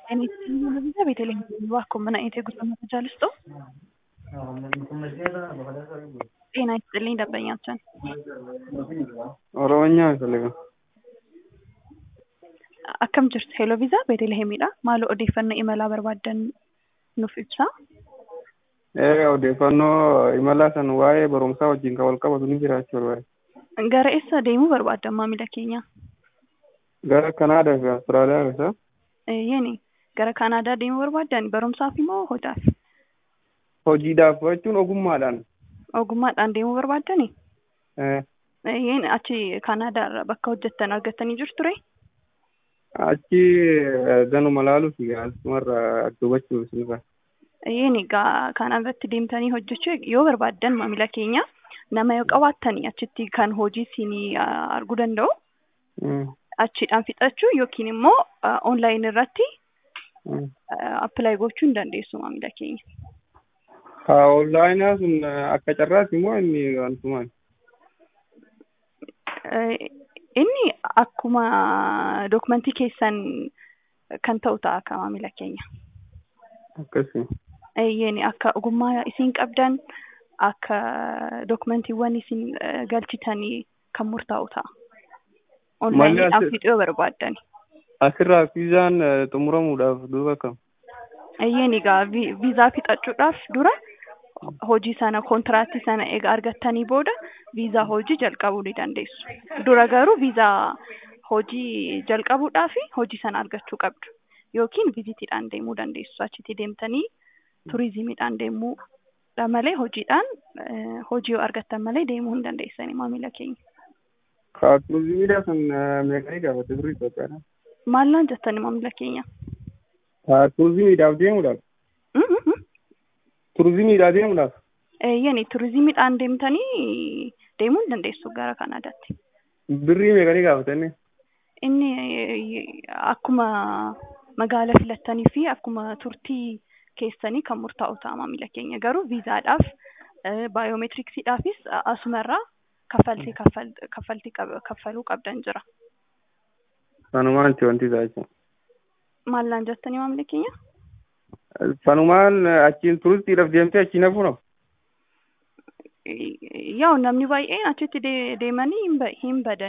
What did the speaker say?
ቤተልሔም እባክዎ ምን አይነት የጉዞ መረጃ ልስጥዎ? ጤና ይስጥልኝ ደንበኛችን ኦሮምኛ አይፈልግም። akkam jirtu heloo viizaa beetelihemidha maaloo odeeffannoo imalaa barbaadan nuuf ibsaa Ee odeeffannoo imalaa san waa'ee barumsaa wajjin kan wal qabatu ni jiraachuu barbaade. gara eessa deemuu barbaadan maamila keenya Gara Kanaadaa fi Awustiraaliyaa keessa yeni gara kaanaadaa deemuu barbaadan barumsaaf immoo hojaaf hojiidhaaf jechuun ogummaadhaan. ogummaadhaan deemuu barbaadani Ee, yeen achi kaanaadaa irra bakka hojjettan argatanii jirtu ture Achi eh, ganuma laaluuf asumarra dubachuuf sinirra. yeen egaa kanaan irratti deemtanii hojjechuu yoo barbaadan maamila keenya nama yoo qabaattanii achitti kan hojii isinii arguu danda'u achiidhaan fixachuu yookiin immoo onlaayin irratti appilaayi gochuu hin dandeessu maamila keenya. Haa onlaayinaa sun eh, akka carraati immoo inni wantumaan. Eh, inni akkuma dokumentii keessan kan ta'u ta'a akka maamila keenya. Akkasii. Eeyyeen akka ogummaa isin qabdan akka dokumentiiwwan isin eh, galchitanii kan murtaa'u ta'a. Onlaayiniidhaan asi- fixuu yoo barbaaddan. Asirraa viizaan eh, xumuramuudhaaf duuba kam? Eeyyeen egaa vi- viizaa fixachuudhaaf dura hojii sana kontiraaktii sana egaa argattanii booda viizaa hojii jalqabuu ni dandeessu. Dura garuu viizaa hojii jalqabuudhaaf hojii sana argachuu qabdu. Yookiin viizitiidhaan deemuu dandeessu. Achitti deemtanii turizimiidhaan deemuudha malee hojiidhaan eh, hojii yoo argattan malee deemuu hin dandeessani maamila keenya. Haa turizimiidhaa sun eh, meeqanii gaafate turre Itoophiyaadhaan? Maallaan jettani maamila keenya? Haa turizimiidhaaf deemuudhaaf? Mm, mm, mm. Turizimiidhaaf deemuudhaaf? Eeyyani turizimiidhaan deemtanii deemuu hin dandeessu gara Kanaadaatti. Birrii meeqanii gaafatanii? Inni eh, akkuma magaala filattanii fi akkuma turtii keessanii kan murtaa'u ta'a maamila keenya. Garuu viizaadhaaf baayoomeetiriksiidhaafis asumarraa kaffaltii kaffal- kaffaltii qab- kaffaluu qabdan jira. Sanumaan itti wanti isaa jechuudha. Maallaan jettanii maamila keenya? Sanumaan eh, achiin turistiidhaaf deemtee achiin hafuuna? Yaa'u namni baay'een achitti de- deemanii hin ba- hin badan.